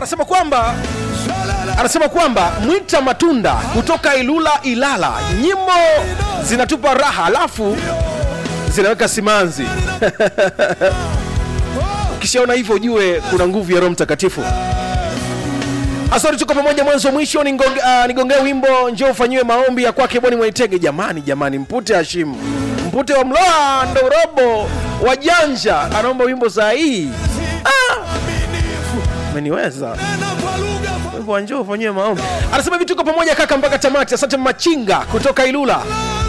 anasema kwamba anasema kwamba mwita matunda kutoka ilula ilala nyimbo zinatupa raha alafu zinaweka simanzi ukishaona hivyo ujue kuna nguvu ya roho mtakatifu asante tuko pamoja mwanzo mwisho nigongee uh, nigongee wimbo njoo ufanyiwe maombi ya kwake boni mwaitege jamani jamani mpute hashimu mpute wa mloa ndo robo wajanja anaomba wimbo saa hii ah! meniweza wimbo wa njoo ufanyiwe maombi anasema hivi tuko pamoja kaka mpaka tamati asante machinga kutoka ilula